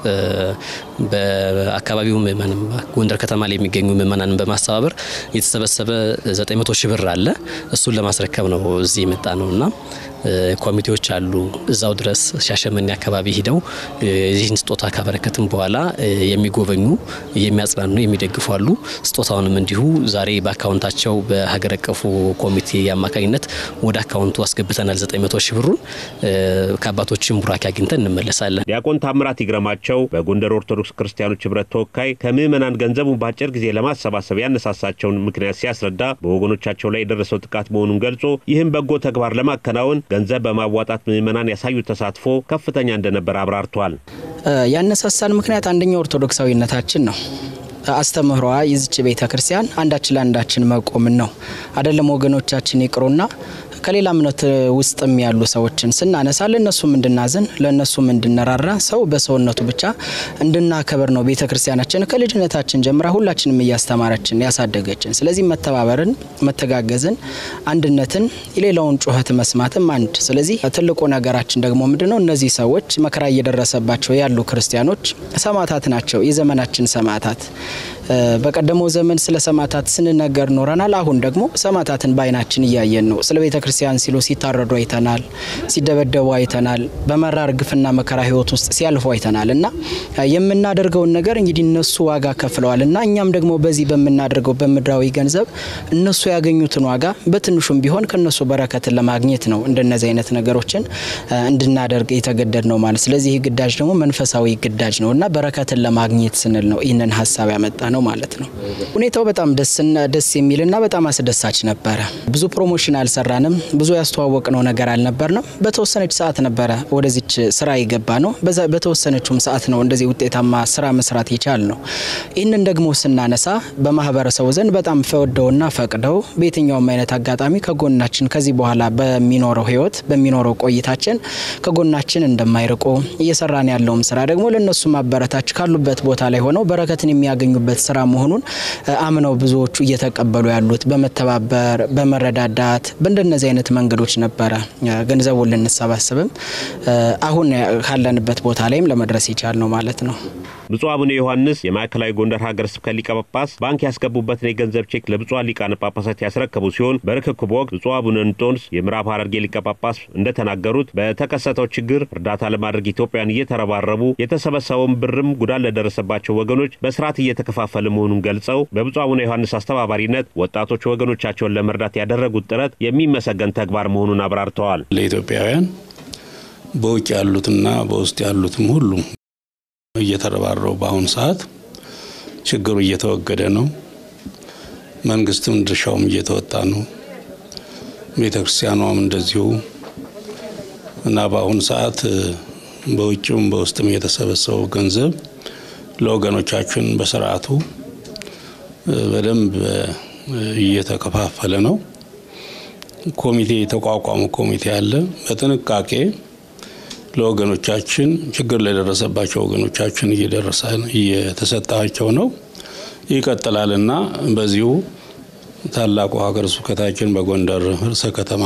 በአካባቢው ምእመናን ጎንደር ከተማ ላይ የሚገኙ ምእመናንን በማስተባበር የተሰበሰበ 900 ሺህ ብር አለ። እሱን ለማስረከብ ነው እዚህ የመጣ ነው እና ኮሚቴዎች አሉ እዛው ድረስ ሻሸመኔ አካባቢ ሂደው ይህን ስጦታ ካበረከትም በኋላ የሚጎበኙ የሚያጽናኑ፣ የሚደግፉ አሉ። ስጦታውንም እንዲሁ ዛሬ በአካውንታቸው በሀገር አቀፉ ኮሚቴ አማካኝነት ወደ አካውንቱ አስገብተናል። 900 ሺህ ብሩን ከአባቶችን ቡራኬ አግኝተን እንመለሳለን። ዲያቆን ታምራት ይግረማቸው በጎንደር ኦርቶዶክስ ክርስቲያኖች ህብረት ተወካይ ከምዕመናን ገንዘቡን በአጭር ጊዜ ለማሰባሰብ ያነሳሳቸውን ምክንያት ሲያስረዳ በወገኖቻቸው ላይ የደረሰው ጥቃት መሆኑን ገልጾ ይህም በጎ ተግባር ለማከናወን ገንዘብ በማዋጣት ምዕመናን ያሳዩት ተሳትፎ ከፍተኛ እንደነበር አብራርቷል። ያነሳሳን ምክንያት አንደኛው ኦርቶዶክሳዊነታችን ነው። አስተምህሯ የዝች ቤተ ክርስቲያን አንዳችን ለአንዳችን መቆምን ነው። አይደለም ወገኖቻችን ይቅሩና ከሌላ እምነት ውስጥም ያሉ ሰዎችን ስናነሳ ለእነሱም እንድናዝን ለእነሱም እንድንራራ ሰው በሰውነቱ ብቻ እንድናከብር ነው ቤተ ክርስቲያናችን ከልጅነታችን ጀምራ ሁላችንም እያስተማረችን ያሳደገችን። ስለዚህ መተባበርን፣ መተጋገዝን፣ አንድነትን፣ የሌላውን ጩኸት መስማትም አንድ። ስለዚህ ትልቁ ነገራችን ደግሞ ምንድን ነው? እነዚህ ሰዎች መከራ እየደረሰባቸው ያሉ ክርስቲያኖች ሰማዕታት ናቸው። የዘመናችን ሰማዕታት በቀደመው ዘመን ስለ ሰማዕታት ስንነገር ኖረናል። አሁን ደግሞ ሰማዕታትን በዓይናችን እያየን ነው። ስለ ቤተ ክርስቲያን ሲሉ ሲታረዱ አይተናል፣ ሲደበደቡ አይተናል፣ በመራር ግፍና መከራ ሕይወት ውስጥ ሲያልፉ አይተናል እና የምናደርገውን ነገር እንግዲህ እነሱ ዋጋ ከፍለዋል እና እኛም ደግሞ በዚህ በምናደርገው በምድራዊ ገንዘብ እነሱ ያገኙትን ዋጋ በትንሹም ቢሆን ከነሱ በረከትን ለማግኘት ነው እንደነዚህ አይነት ነገሮችን እንድናደርግ የተገደድ ነው ማለት። ስለዚህ ይህ ግዳጅ ደግሞ መንፈሳዊ ግዳጅ ነው እና በረከትን ለማግኘት ስንል ነው ይህንን ሀሳብ ያመጣ ነው ማለት ነው። ሁኔታው በጣም ደስና ደስ የሚልና በጣም አስደሳች ነበረ። ብዙ ፕሮሞሽን አልሰራንም፣ ብዙ ያስተዋወቅነው ነገር አልነበርንም። በተወሰነች ሰዓት ነበረ ወደዚች ስራ የገባ ነው። በተወሰነችውም ሰዓት ነው እንደዚህ ውጤታማ ስራ መስራት የቻል ነው። ይህንን ደግሞ ስናነሳ በማህበረሰቡ ዘንድ በጣም ፈወደውና ፈቅደው በየትኛውም አይነት አጋጣሚ ከጎናችን ከዚህ በኋላ በሚኖረው ህይወት በሚኖረው ቆይታችን ከጎናችን እንደማይርቁ እየሰራን ያለውም ስራ ደግሞ ለእነሱ ማበረታች ካሉበት ቦታ ላይ ሆነው በረከትን የሚያገኙበት ስራ መሆኑን አምነው ብዙዎቹ እየተቀበሉ ያሉት በመተባበር በመረዳዳት በእንደነዚህ አይነት መንገዶች ነበረ ገንዘቡን ልንሰባስብም አሁን ካለንበት ቦታ ላይም ለመድረስ የቻል ነው ማለት ነው። ብፁዕ አቡነ ዮሐንስ የማዕከላዊ ጎንደር ሀገረ ስብከት ሊቀ ጳጳስ ባንክ ያስገቡበትን የገንዘብ ቼክ ለብፁዓን ሊቃነ ጳጳሳት ያስረከቡ ሲሆን በርክክቡ ወቅት ብፁዕ አቡነ እንጦንስ የምዕራብ ሐረርጌ ሊቀ ጳጳስ እንደተናገሩት በተከሰተው ችግር እርዳታ ለማድረግ ኢትዮጵያን እየተረባረቡ የተሰበሰበውን ብርም ጉዳት ለደረሰባቸው ወገኖች በስርዓት እየተከፋፈለ መሆኑን ገልጸው በብፁዕ አቡነ ዮሐንስ አስተባባሪነት ወጣቶች ወገኖቻቸውን ለመርዳት ያደረጉት ጥረት የሚመሰገን ተግባር መሆኑን አብራርተዋል። ለኢትዮጵያውያን በውጭ ያሉትና በውስጥ ያሉትም ሁሉ እየተረባረቡ በአሁኑ ሰዓት ችግሩ እየተወገደ ነው። መንግስትም ድርሻውም እየተወጣ ነው። ቤተ ክርስቲያኗም እንደዚሁ እና በአሁኑ ሰዓት በውጭም በውስጥም የተሰበሰበው ገንዘብ ለወገኖቻችን በስርዓቱ በደንብ እየተከፋፈለ ነው። ኮሚቴ የተቋቋመ ኮሚቴ አለ። በጥንቃቄ ለወገኖቻችን ችግር ለደረሰባቸው ወገኖቻችን እየደረሰ እየተሰጣቸው ነው ይቀጥላልና በዚሁ ታላቁ ሀገረ ስብከታችን በጎንደር ርዕሰ ከተማ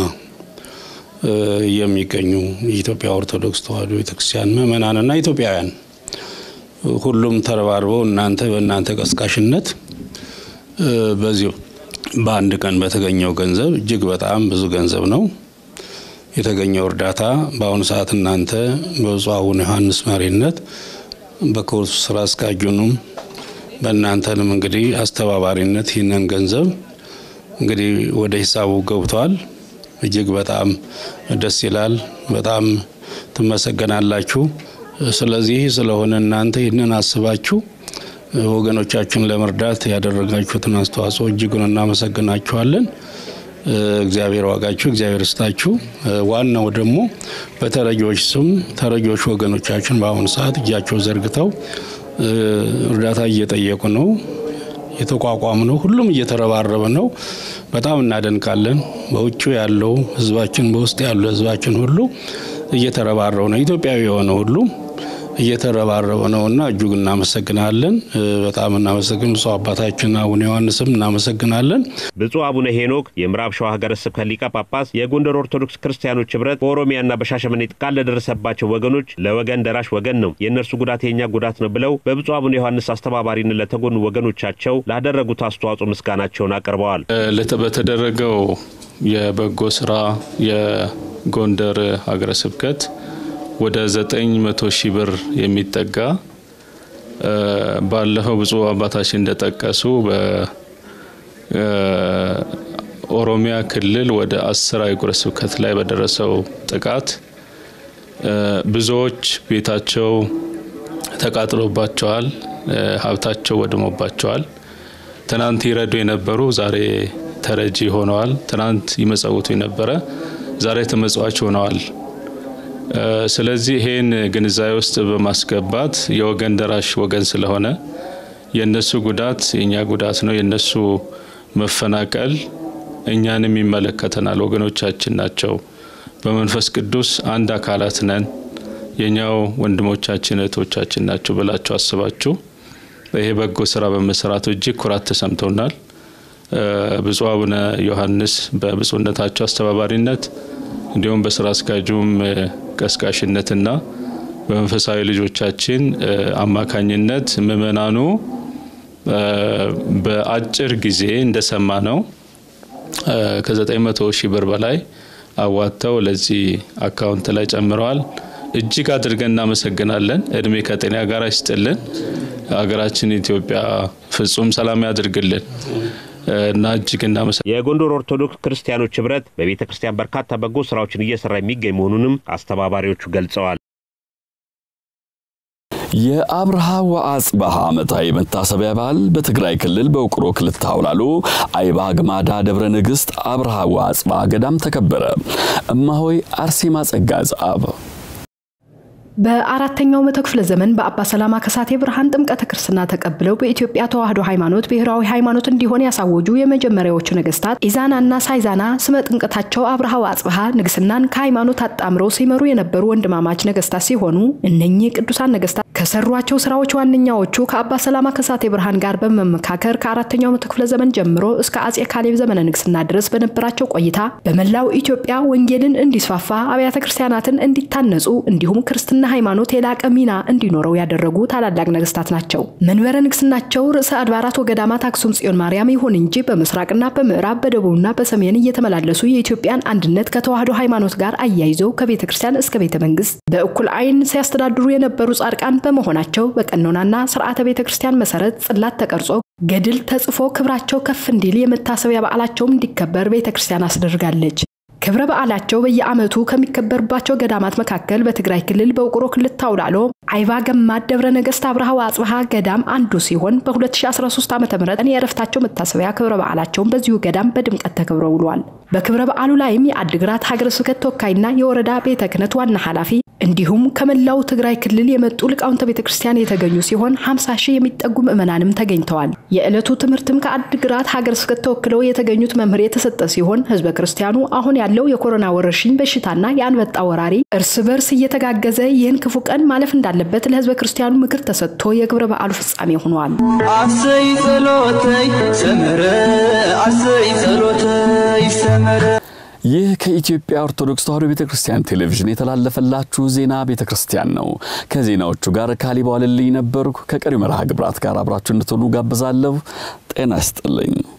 የሚገኙ የኢትዮጵያ ኦርቶዶክስ ተዋሕዶ ቤተክርስቲያን ምእመናንና ኢትዮጵያውያን ሁሉም ተረባርበው እናንተ በእናንተ ቀስቃሽነት በዚሁ በአንድ ቀን በተገኘው ገንዘብ እጅግ በጣም ብዙ ገንዘብ ነው የተገኘው እርዳታ በአሁኑ ሰዓት እናንተ በብፁዕ አቡነ ዮሐንስ መሪነት በክቡር ስራ አስኪያጁንም በእናንተንም እንግዲህ አስተባባሪነት ይህንን ገንዘብ እንግዲህ ወደ ሂሳቡ ገብቷል። እጅግ በጣም ደስ ይላል። በጣም ትመሰገናላችሁ። ስለዚህ ስለሆነ እናንተ ይህንን አስባችሁ ወገኖቻችን ለመርዳት ያደረጋችሁትን አስተዋጽኦ እጅጉን እናመሰግናችኋለን። እግዚአብሔር ዋጋችሁ እግዚአብሔር ስታችሁ። ዋናው ደግሞ በተረጂዎች ስም ተረጂዎች ወገኖቻችን በአሁኑ ሰዓት እጃቸው ዘርግተው እርዳታ እየጠየቁ ነው። የተቋቋሙ ነው። ሁሉም እየተረባረበ ነው። በጣም እናደንቃለን። በውጭ ያለው ህዝባችን፣ በውስጥ ያለው ህዝባችን ሁሉ እየተረባረበ ነው። ኢትዮጵያዊ የሆነ ሁሉ እየተረባረበ ነውና እጅግ እናመሰግናለን። በጣም እናመሰግን ብፁዕ አባታችን አቡነ ዮሐንስም እናመሰግናለን። ብፁዕ አቡነ ሄኖክ የምዕራብ ሸዋ ሀገረ ስብከት ሊቀ ጳጳስ የጎንደር ኦርቶዶክስ ክርስቲያኖች ህብረት በኦሮሚያና በሻሸመኔ ጥቃት ለደረሰባቸው ወገኖች ለወገን ደራሽ ወገን ነው፣ የእነርሱ ጉዳት የእኛ ጉዳት ነው ብለው በብፁዕ አቡነ ዮሐንስ አስተባባሪነት ለተጎኑ ወገኖቻቸው ላደረጉት አስተዋጽኦ ምስጋናቸውን አቅርበዋል። በተደረገው የበጎ ስራ የጎንደር ሀገረ ስብከት ወደ ዘጠኝ መቶ ሺህ ብር የሚጠጋ ባለፈው ብፁዕ አባታችን እንደጠቀሱ በኦሮሚያ ክልል ወደ አስር አህጉረ ስብከት ላይ በደረሰው ጥቃት ብዙዎች ቤታቸው ተቃጥሎባቸዋል፣ ሀብታቸው ወድሞባቸዋል። ትናንት ይረዱ የነበሩ ዛሬ ተረጂ ሆነዋል። ትናንት ይመጸውቱ የነበረ ዛሬ ተመጽዋች ሆነዋል። ስለዚህ ይሄን ግንዛቤ ውስጥ በማስገባት የወገን ደራሽ ወገን ስለሆነ የነሱ ጉዳት የእኛ ጉዳት ነው፣ የነሱ መፈናቀል እኛንም ይመለከተናል፣ ወገኖቻችን ናቸው። በመንፈስ ቅዱስ አንድ አካላት ነን፣ የኛው ወንድሞቻችን እህቶቻችን ናቸው ብላችሁ አስባችሁ ይሄ በጎ ስራ በመሰራቱ እጅግ ኩራት ተሰምቶናል። ብፁዕ አቡነ ዮሐንስ በብፁዕነታቸው አስተባባሪነት እንዲሁም በስራ አስኪያጁም ቀስቃሽነትና በመንፈሳዊ ልጆቻችን አማካኝነት ምእመናኑ በአጭር ጊዜ እንደሰማ ነው ከ900 ሺህ ብር በላይ አዋጥተው ለዚህ አካውንት ላይ ጨምረዋል። እጅግ አድርገን እናመሰግናለን። እድሜ ከጤና ጋር ይስጥልን። ሀገራችን ኢትዮጵያ ፍጹም ሰላም ያድርግልን እና እጅግ እናመሰ የጎንደር ኦርቶዶክስ ክርስቲያኖች ህብረት በቤተ ክርስቲያን በርካታ በጎ ስራዎችን እየሰራ የሚገኝ መሆኑንም አስተባባሪዎቹ ገልጸዋል። የአብርሃ ወአጽብሃ ዓመታዊ መታሰቢያ በዓል በትግራይ ክልል በውቅሮ ክልተ አውላሎ አይባ ግማዳ ደብረ ንግሥት አብርሃ ወአጽብሃ ገዳም ተከበረ። እማሆይ አርሴማ ጸጋ ዛብ በአራተኛው መቶ ክፍለ ዘመን በአባ ሰላማ ከሳቴ ብርሃን ጥምቀተ ክርስትና ተቀብለው በኢትዮጵያ ተዋሕዶ ሃይማኖት ብሔራዊ ሃይማኖት እንዲሆን ያሳወጁ የመጀመሪያዎቹ ነገስታት ኢዛናና ሳይዛና ስመ ጥምቀታቸው አብርሃ ወአጽብሃ ንግስናን ከሃይማኖት አጣምረው ሲመሩ የነበሩ ወንድማማች ነገስታት ሲሆኑ እነኚህ ቅዱሳን ነገስታት ከሰሯቸው ስራዎች ዋነኛዎቹ ከአባ ሰላማ ከሳቴ ብርሃን ጋር በመመካከር ከአራተኛው መቶ ክፍለ ዘመን ጀምሮ እስከ አጼ ካሌብ ዘመነ ንግስና ድረስ በነበራቸው ቆይታ በመላው ኢትዮጵያ ወንጌልን እንዲስፋፋ አብያተ ክርስቲያናትን እንዲታነጹ እንዲሁም ክርስትና ሃይማኖት የላቀ ሚና እንዲኖረው ያደረጉ ታላላቅ ነገስታት ናቸው። መንበረ ንግስናቸው ርዕሰ አድባራት ወገዳማት አክሱም ጽዮን ማርያም ይሁን እንጂ በምስራቅና በምዕራብ በደቡብና በሰሜን እየተመላለሱ የኢትዮጵያን አንድነት ከተዋሕዶ ሃይማኖት ጋር አያይዘው ከቤተ ክርስቲያን እስከ ቤተ መንግስት በእኩል ዓይን ሲያስተዳድሩ የነበሩ ጻድቃን በመሆናቸው በቀኖናና ስርዓተ ቤተ ክርስቲያን መሰረት ጽላት ተቀርጾ ገድል ተጽፎ ክብራቸው ከፍ እንዲል የመታሰቢያ በዓላቸውም እንዲከበር ቤተ ክርስቲያን አስደርጋለች። ክብረ በዓላቸው በየዓመቱ ከሚከበርባቸው ገዳማት መካከል በትግራይ ክልል በውቅሮ ክልል ታውላሎ አይባ ገማድ ደብረ ነገስት አብርሃ ወአጽብሃ ገዳም አንዱ ሲሆን በ2013 ዓ ም የእረፍታቸው መታሰቢያ ክብረ በዓላቸውን በዚሁ ገዳም በድምቀት ተከብረው ውሏል። በክብረ በዓሉ ላይም የአድግራት ሀገረ ስብከት ተወካይና የወረዳ ቤተ ክህነት ዋና ኃላፊ እንዲሁም ከመላው ትግራይ ክልል የመጡ ሊቃውንተ ቤተ ክርስቲያን የተገኙ ሲሆን 50 ሺህ የሚጠጉ ምዕመናንም ተገኝተዋል። የዕለቱ ትምህርትም ከአድግራት ሀገረ ስብከት ተወክለው የተገኙት መምህር የተሰጠ ሲሆን ህዝበ ክርስቲያኑ አሁን ያለው የኮሮና ወረርሽኝ በሽታና የአንበጣ ወራሪ እርስ በርስ እየተጋገዘ ይህን ክፉ ቀን ማለፍ እንዳለበት ለህዝበ ክርስቲያኑ ምክር ተሰጥቶ የክብረ በዓሉ ፍጻሜ ሆኗል። አሰይ ጸሎተይ ሰመረ አሰይ ጸሎተይ ሰመረ ይህ ከኢትዮጵያ ኦርቶዶክስ ተዋሕዶ ቤተ ክርስቲያን ቴሌቪዥን የተላለፈላችሁ ዜና ቤተ ክርስቲያን ነው። ከዜናዎቹ ጋር ካሊባልልኝ ነበርኩ። ከቀሪው መርሃ ግብራት ጋር አብራችሁ እንድትሆኑ ጋብዛለሁ። ጤና ይስጥልኝ።